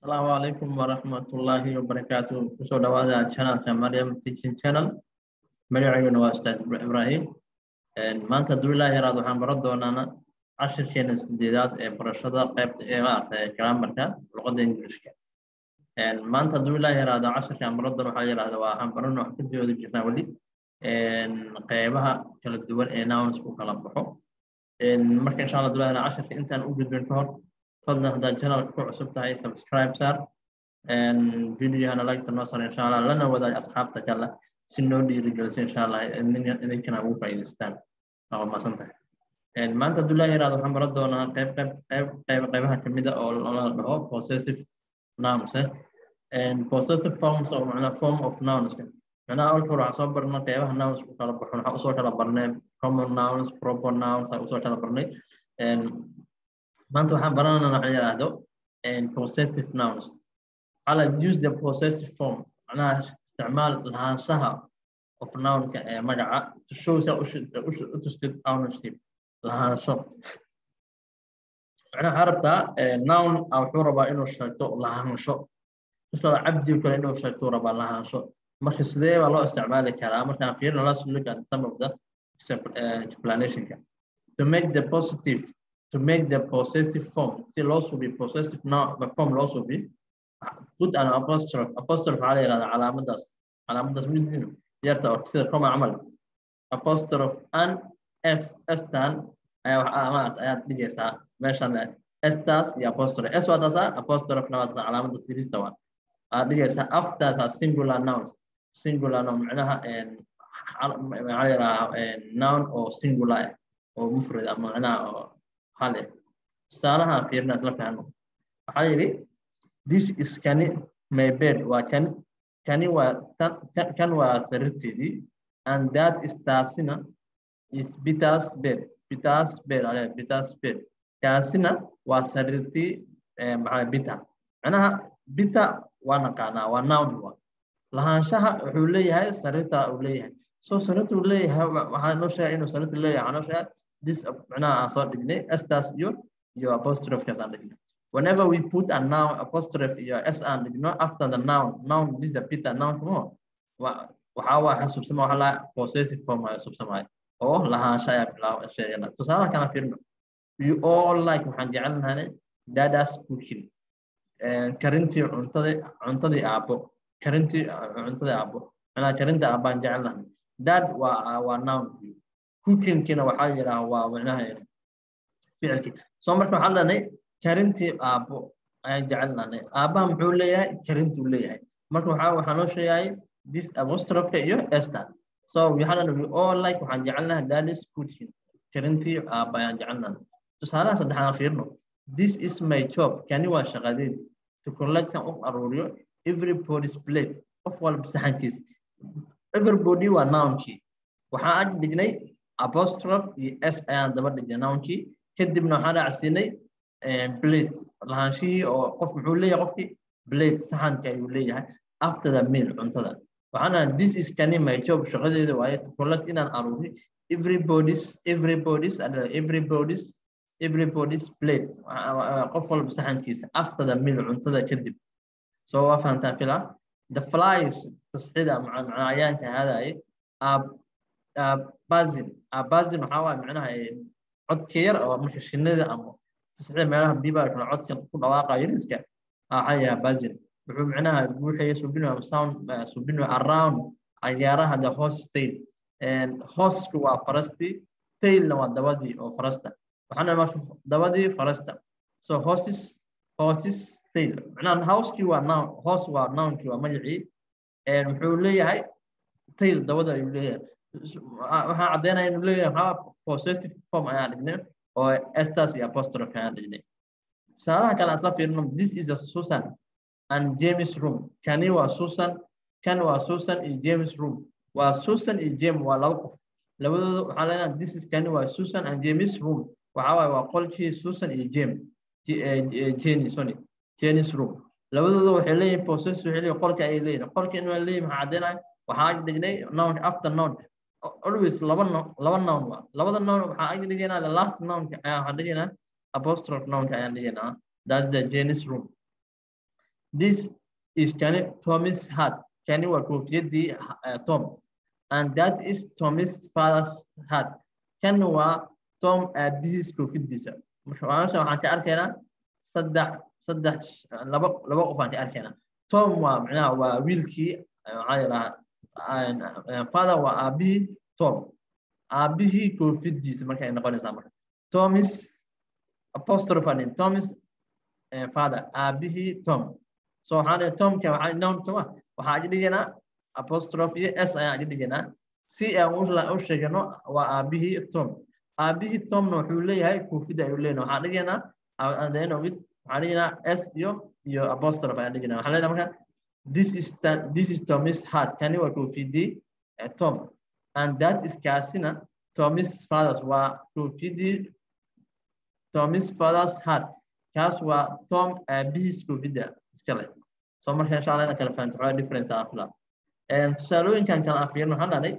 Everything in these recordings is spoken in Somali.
asalaamu calaykum waraxmatullaahi wabarakaatu kusoo dhawaada channelka mariam teaching channel magacayguna waa ustaad ibrahim maanta hadduu ilaahi yaraad waxaan baran doonaana cashirkeena sideedaad ee barashada qaybta ee maaragtay grammarka luqadda ingilishka maanta hadduu ilaahi yaraado cashirka aan baran doono waxaa yidhahda waa waxaan baran wax ku jooda jirnaa weli qeybaha kala duwan ee nouns ku kala baxo marka insha allah hadduu ilaahi yaraado cashirka intaan u gudbin ka hor fadlan haddaad channelka ku cusub tahay subscribe saar videohana lagta noo sar insha allah lana wadaag asxaabta kale si noo dhiirigelisa insha allah idinkana ugu faa'iidaystaan waa masan tahay maanta hadduu ilaahi yaraado waxaan baran doonaa qayb qayb qayb qayb qaybaha kamid a oo la dhaho possessive nouns possessive forms oo macnaa form of nouns macnaha awalka hore waxaan soo barnay qaybaha nouns ku kala baxo waxaan usoo kala barnay common nouns proper nouns aan usoo kala barnay maanta waxaan baranayna waxa yidhaahdo possessive nouns ala use the possessive form macnaha isticmaal lahaanshaha of nounka ee magaca to show sa u tustid ownership lahaansho macnaha waxaa rabtaa noun wuxuu rabaa inuu sheegto lahaansho tusada cabdi kale inuu sheegto rabaa lahaansho marka sidee baa loo isticmaali karaa markaan fiirino let's look at some of the explanationka to make the positive to make the possessive form si loo subi possessive form loo subi put an apostrophe apostrophe waxaa la yihahdaa calaamadaas calaamadaas midinu yarta oo sida koma camal apostrophe an s stan ayaa ayaad dhigaysaa meeshan staas iyo apostrophe s waa taasaa apostrophena waa taasaa calaamada sirista waa aad dhigaysaa aftaasaa singular nouns singular noun macnaha maxaa la yidhahaa noun oo singular ah oo mufrad ama macnaha oo hal eh tusaalaha fiirina isla fahno waxaa yidhi this is kani my bed waa kani kani waa kan waa sariirteedii and that is taasina is Peter's bed Peter's bed ale Peter's bed kaasina waa sariirtii maxaa Peter macnaha Peter waa naqaanaa waa noun waa lahaanshaha wuxuu leeyahay sariirta uu leeyahay so sariirta uu leeyahay waxaa noo sheegay inuu sariirta leeyahay waxaa noo sheegay this macnaha aan soo dhignay estas iyo iyo apostrophekaas aan dhignay whenever we put a noun apostrophe iyo s aan dhigno after the noun noun this the peter noun kuma waxaa waa xasuubsama waxa laa possessive form ayaa subsamaya oo lahaansha ayaa bilaab sheegana tusaalaha kana fiirno you all like waxaan jecelnahay dadas cooking karintii cuntadii cuntadii aabo karintii cuntadii aabo macnaha karinta aabaan jecelnahay dad waa waa noun cookingkina waxaa yidhaha waa macnaha ficilkii soo marka waxaan lehnay karintii aabo ayaan jecelnahay aabaha muxuu leeyahay karintuu leeyahay marka waxaa waxaa noo sheegayay this apostrofka iyo esther so waxaan lehnay we all like waxaan jecelnahay dadis cooking karintii aaba ayaan jecelnahay tusaalaha saddexaan fiirno this is my job kani waa shaqadeed to collect u aruuriyo everybody's plate qof walba saxankiis everybody waa nounkii waxaan ag dhignay apostrophe iyo s ayaan daba dhignay nounkii kadibna waxaan raacsiinay blade lahaanshihii oo qof muxuu leeyahay qofkii blade saxanka ayuu leeyahay after the meal cuntada waxaan this is kani my job shaqadeeda waaye to collect inaan aruuri everybody's everybody's everybody's everybody's plate qof walba saxankiisa after the meal cuntada kadib so waa fahantaan filaa the flies tasxida macayaanka aadaye bazin bazin waxaa waay macnaha codka yar oo marka shinida ama tasxida meelaha biba kale codka ku dhawaaqayo riska waxaa yaha bazin wuxuu macnaha buuxaya subino sound subino around agaaraha the host tail hostku waa farasti tailna waa dabadii oo farasta waxaana marka dabadii farasta so horses horses tail macnaha houseki waa noun house waa nounkii waa magacii wuxuu leeyahay tail dabada ayuu leeyahay waxaan caddeynaya inuu leeyahay maxaa possessive form ayaan dhignay oo estas iyo apostrophe ayaan dhignay tusaalaha kale asla fiirino this is a susan and james room kani waa susan kan waa susan iyo james room waa susan iyo james waa laba qof labadooda waxaan leenahay this is kani waa susan and james room waxaa waaye waa qolkii susan iyo james jenny sorry jenny's room labadooda waxay leeyihin possessive waxay leeyihin qolka ayay leeyihin qolka inuu leeyihin maxaa caddeynaya waxaa dhignay noun after noun always laba noun laba noun waa labada noun waxaa ag dhigaynaa the last nounka ayaa waxaan dhigaynaa apostrophe nounka ayaan dhigaynaa that's the Jenny's room this is kani Thomas hat kani waa koofiyadii Tom and that is Thomas father's hat kan waa Tom aabihiis koofiyadiisa marka waxaan ka arkaynaa saddex saddex laba laba qof aan ka arkaynaa Tom waa macnaha waa wiilkii maxaa yidhahaa father waa aabihii Tom aabihii koofiyadiisa marka ay noqonaysaa marka Thomas apostrophe and Thomas father aabihii Tom so waxaan dhihi Tomka waxaa noun soma waxaa ag dhiganaa apostrophe iyo s ayaan ag dhiganaa si aan u sheegano waa aabihii Tom aabihii Tomna wuxuu leeyahay koofida ayuu leeyahay waxaan dhiganaa at the end of it waxaan dhiganaa s iyo iyo apostrophe ayaan dhiganaa waxaan leenahay marka this is that this is Thomas hat kani waa koofidii Tom and that is kaasina Thomas fathers waa koofidii Thomas fathers hat kaas waa Tom aabihiis koofida iska leh so marka insha Allah kala fahanto xogaa difference ah fila tusaalooyinkan kala afiirno waxaan dhahnay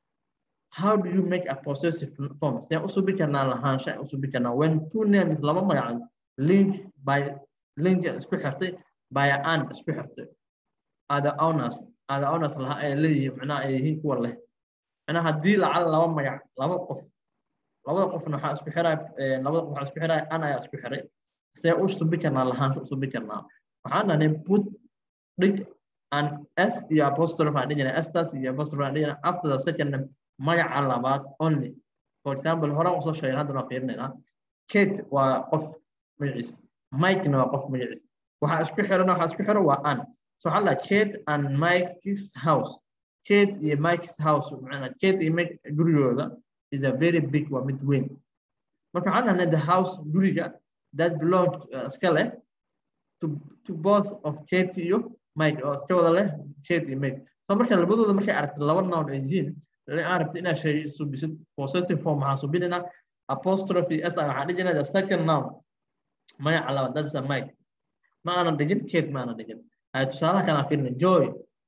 how do you make a possessive form sidee u subi karnaa lahaansha u subi karnaa when two names laba magac link by link isku xirtay by an isku xirtay ada owners ada owners laha ay leeyihiin macnaha ay yihiin kuwa leh macnaha haddii lacal laba magac laba qof labada qofna waxaa isku xiray labada qof waxaa isku xiray an ayaa isku xiray sidee u subi karnaa lahaansha u subi karnaa waxaan dhahnay put dhig an s iyo apostrophe aan dhigana estas iyo apostrophe aan dhigana after the second name magaca labaad only for example hore aan usoo sheegay haddana waa fiirinaynaa kate waa qof magaciis mike-na waa qof magaciis waxaa isku xirana waxaa isku xiro waa an so waxaa lahaa kate and mike's house kate iyo mike's house macnaa kate iyo mike gurigooda is a very big waa mid weyn marka waxaan dhahnay the house guriga that belong iska leh to, to both of kate iyo mike oo iska wada leh kate iyo mike so marka labadooda markay aragto laba noun ay yihiin aan rabto inaad shay subisid possessive form waxaan subinayna apostrophe s waxaan dhijinaa the second noun magaca labaad that's a mike ma aanan dhigin kate ma aanan dhigin hay tusaalaha kale aan fiirina joy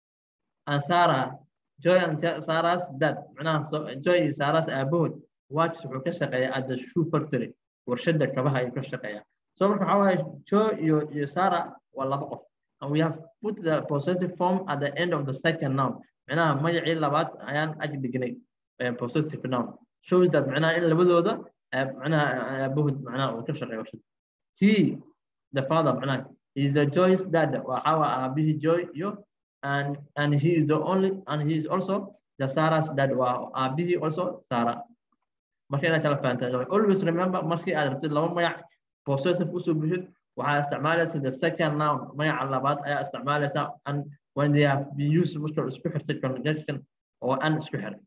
and sarah joy and sarah's dad macnaha joy iyo sarah's aabahood watch wuxuu ka shaqeeyaa at the shoe factory warshada kabaha ayuu ka shaqeeyaa so marka waxaa waaye joy iyo iyo sarah waa laba qof and we have put the possessive form at the end of the second noun معناها magacii labaad ayaan ag dhignay possessive noun shows that معناها in labadooda معناها aabahood معناها uu ka shaqeeyo warshad he the father معناها is the joy's dad waxa waa aabihii joy iyo and and he is the only and he is also the sarah's dad waa aabihii also sarah marka inaad kala fahantaa always remember markii aad rabtid laba magac possessive usoo bixid waxaa isticmaalaysa the second noun magaca labaad ayaa isticmaalaysa and when they have been used marka isku xirtay conjunction oo an isku xiray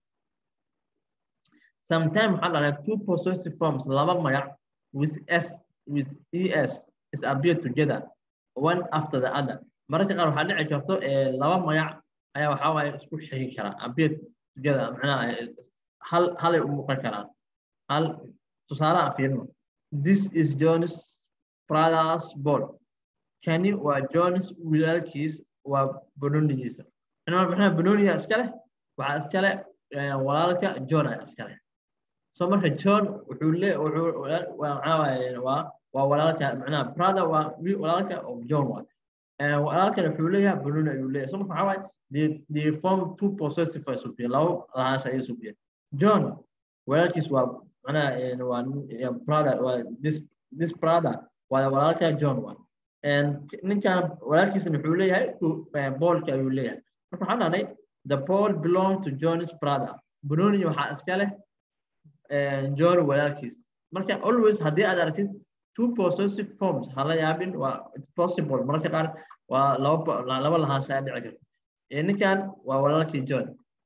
sometimes waxaa dhahay two possessive forms laba magac with s with es is appear together one after the other mararka qaar waxaa dhici karto laba magac ayaa waxaa waaye isku xigi karaa appear together macnaha hal halay u muuqan karaan hal tusaale aan fiirino this is john's brother's ball kani waa john's walaalkiis waa banonigiisa maxaa banoniga iska leh waxaa iska leh walaalka john ayaa iska leh so marka john wuxuu le wuxuu waa waa walaalka macnaha brother waa walaalka of john waa walaalkana wuxuu leeyahay banoni ayuu leeyahay so marka waxaa waaye they, they form two possessive ay subiya labo lahaansha ayay subiya john walaalkiis waa macnaha waa brother waa this this brother waa walaalka john waa ninkan walaalkiisana wuxuu leeyahay boolka ayuu leeyahay marka waxaan dhahnay the ball belong to john's brother banoni waxaa iska leh john walaalkiis marka always haddii aad aragtid two possessive forms hala yaabin waa it's possible mararka qaar waa laba laba lahaansha ayaa dhici karta ninkan waa walaalkii john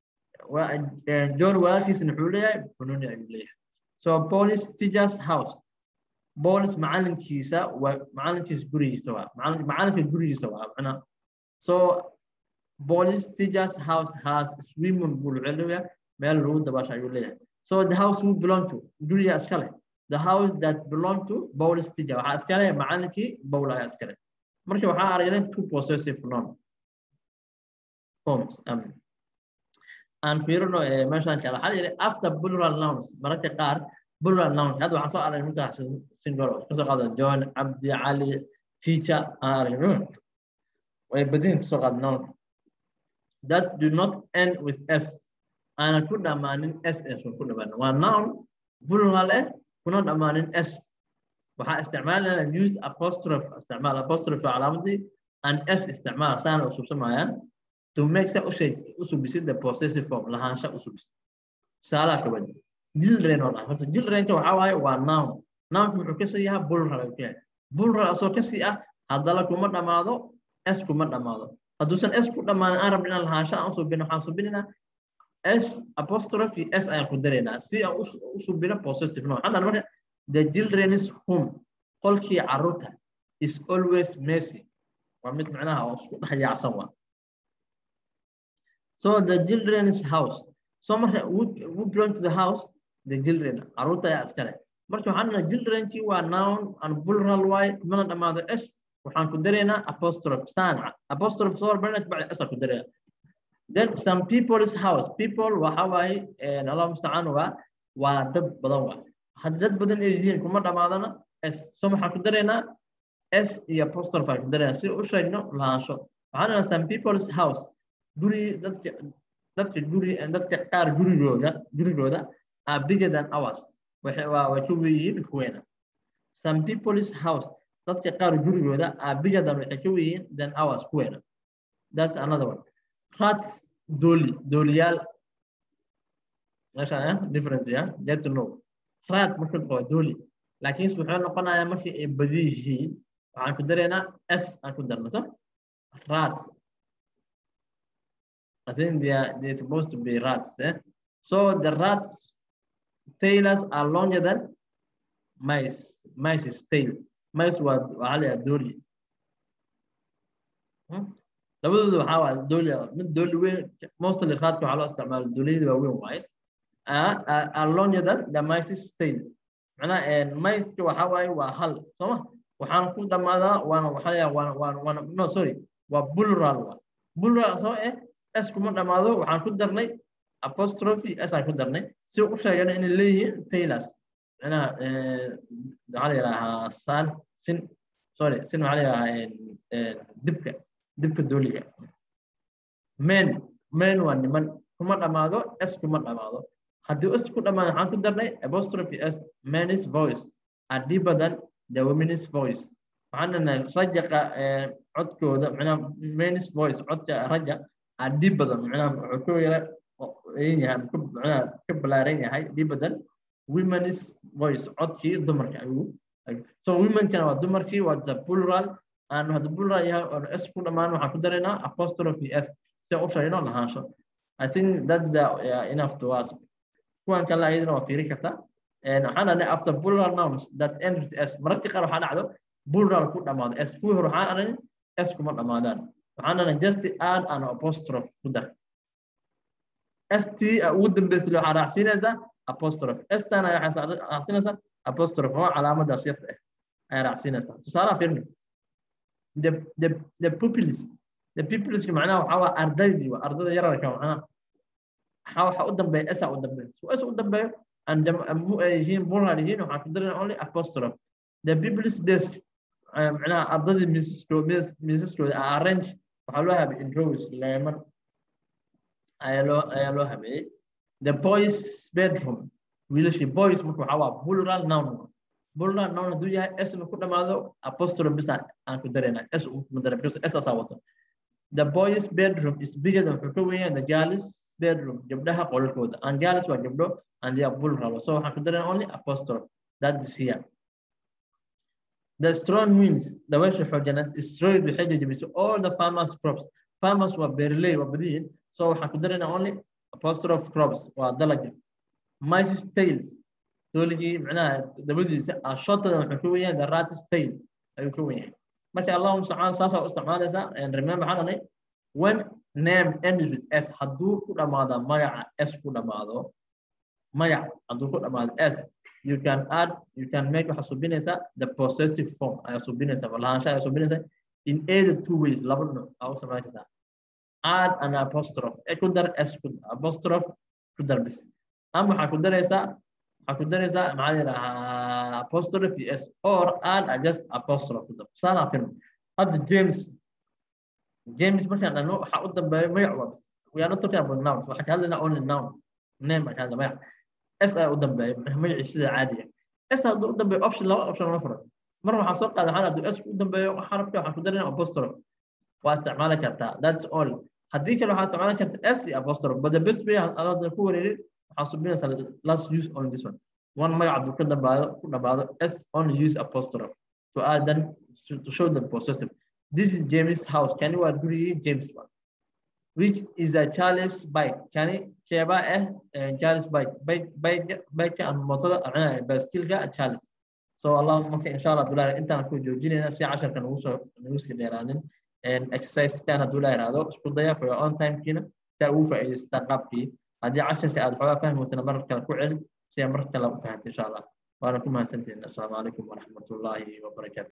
john walaalkiisana wuxuu leeyahay banoni ayuu leeyahay so police teachers house بولس معلن كيسا ومعلن كيس غريسا معلن معلن غريسا معنا so بولس teacher's house has swimming pool علوية meel lagu dabaasha ayuu leeyahay so the house who belong to guriga iska leh the house that belong to Paul's teacher waxaa iska leh macalinkii Paul ayaa iska leh marka waxaa aragnay two possessive noun forms um, aan fiirino meeshaan kale waxaa yidhi after plural nouns mararka qaar plural noun hadda waxaan soo aragnay minta single kasoo qaada John Abdi Ali teacher aan aragnay way badin kusoo qaad nounka that do not end with s aana ku dhammaanin s s ku dhammaanin waa noun plural eh kuna dhammaanin s waxaa isticmaalayna use apostrophe isticmaal apostrophe calaamadii and s isticmaal saana usubsamayaan to make sa ushay usubisid the possessive form lahaansha usubisid tusaalaha kabad children oo dhan horta childrenka waxaa waaye waa noun nounka muxuu kasii yahaa plural ayuu ka yahay plural asoo kasii ah haddana kuma dhammaado s kuma dhammaado hadduusan s ku dhammaanin aan rabin inaan lahaansho aan usubino waxaan subinaynaa s apostrophe s ayaan ku daraynaa si aan u subino possessive noun haddan marka the children's home qolkii carruurta is always messy waa mid macnaha oo isku dhex yaacsan waa so the children's house so marka who belong to the house the children carruurta ayaa iskale marka waxaan dhahnaa childrenkii waa noun and plural waaye kumana dhammaado s waxaan ku daraynaa apostrophe saanica apostrophe soo hormarina bacdi s aan ku daraynaa then some people's house people waxa waaye allah mustacaan waa waa dad badan waa haddii dad badan ay yihiin kuma dhammaadana s so waxaan ku daraynaa s iyo apostrophe aan ku daraynaa si u sheegno lahaansho waxaan dhahnaa some people's house guri dadka dadka guri dadka qaar gurigooda gurigooda are bigger than ours waxay waa way ka weyihiin kuweena some people's house dadka qaar gurigooda are bigger than waxay ka weyihiin than ours kuweena that's another one rats dooli dooliyaal meeshaan difference ya get to know rat marka waa dooli laakiin wuxuu noqonayaa markii ay badi yihiin waxaan ku daraynaa s aan ku darno so rats I think they are they're supposed to be rats. Eh? So the rats tailors are longer than mice. Mice's tail. Mice waa waxaa la yidhaha dooli. labadooda waxaa waa dooli mid dooli weyn mostly raadka waxaa loo isticmaala dooliyada waa weyn waaye are longer than the mice's tail. macnaha miceka waxaa waaye waa hal sooma waxaan ku dhammaadaa waana waxaa la waana waana waana no sorry waa plural waa plural soo eh s kuma dhammaado waxaan ku darnay apostrophe s aan ku darnay si u sheegana inay leeyihiin tailors macnaha waxaa la yidhaahaa san sin sorry sin waxaa la yidhaahaa dibka dibka dooliga men men waa niman kuma dhammaado s kuma dhammaado haddii s ku dhammaado waxaan ku darnay apostrophe s men's voice are deeper than the women's voice waxaan dhanay raja codkooda macnaha men's voice codka raja dhib badan macnaha wuxuu ka yara yahay macnaha ka balaaran yahay dhib badan women's voice codkii dumarka ayuu so womenkana waa dumarkii waa the plural aan hadda plural yahay oo s ku dhammaan waxaan ku daraynaa apostrophe s si u sheegno lahaansho i think that's the uh, enough to us kuwan kale ayadana waa fiiri kartaa waxaan dhahnay after plural nouns that end with s mararka qaar waxaa dhacdo plural ku dhammaado s kuwii hore waxaan aranin s kuma dhammaadaan waxaan dhahnay just add an apostrophe ku dar st ugu dambeysa waxaa raacsiinaysaa apostrophe stana waxaa raacsiinaysaa apostrophe waa calaamadaas yarta ah ayaa raacsiinaysaa tusaalaha fiirni the the the pupils the pupils macnaha waxaa waa ardaydii waa ardada yararka macnaha waxaa waxa u dambeeya sa u dambeeya so s u dambeeyo aan yihiin plural yihiin waxaan ku darin only apostrophe the pupils desk macnaha ardadii miisaskooda arrange waxaa loo habeeyey in rows leeman ayaa loo ayaa loo habeeyey the boys bedroom wiilashii boys marka waxaa waa plural noun plural noun hadduu yahay s na ku dhamaado apostrophe bisa aan ku dareynaa s kuma daray because s asaa wato the boys bedroom is bigger than wuxuu ka weyn yahay the girls bedroom gabdhaha qolalkooda and girls waa gabdho and they are plural so waxaan ku dareynaa only apostrophe that is here The strong winds, dabaysha xooganeed, destroyed waxay jajabisay all the farmers crops. Farmers waa beeraley waa badiyin, so waxaan ku daraynaa only apostrophe crops waa dalaga. Mice's tails, dooligii macnaha dabadiisa ah shotada wuxuu ka weyn yahay the rat's tail ayuu ka weyn yahay. Marka Allahu mustacaan saasaa u isticmaalaysaa and remember waxaan dhahnay when name ends with s hadduu ku dhamaado magaca s ku dhamaado magac hadduu ku dhamaado s you can add, you can make waxa subinaysa the possessive form ayaa subinaysa lahaansha ayaa subinaysa in either two ways laba nooc aa u samayn kartaa add an apostrophe e ku dar s ku apostrophe ku dar bis ama waxaa ku daraysaa waxaa ku daraysaa maxaa yidhahaa apostrophe s or add a just apostrophe ku dar tusaale film hadda james james markaan dhahno waxaa u dambeeya magac waa bas we are not talking about nouns waxaan ka hadlaynaa only noun name aan ka hadla magac s ayaa u dambeeya magacii sida caadiga s hadduu u dambeeyo option laba option lama furan mar waxaa soo qaada waxaan hadduu s u dambeeyo xarafka waxaan ku darinaa apostrophe waa isticmaali kartaa that's all haddii kale waxaa isticmaali karta s iyo apostrophe but the best way adaadan ku wareerin waxaa subinaysaa last use only this one one magac hadduu ka dambaado ku dhamaado s only use apostrophe to add then to show the possessive this is James house kani waa gurigii James one which is a Charles bike kani keeba eh Charles bike bike bike bike aan mootada aan baaskiilka Charles so allah marka insha Allah dulaa intaan ku joojinayna si casharka nagu soo nagu sii dheeraanin and exercise kan dulaa iraado isku daya for your own time kina ta uu faa'iideysta qaabkii haddii casharka aad xogaa fahmaysana mar kale ku celi si mar kale u fahanto insha Allah waana ku mahadsantihiin assalaamu calaykum waraxmatullaahi wabarakaatu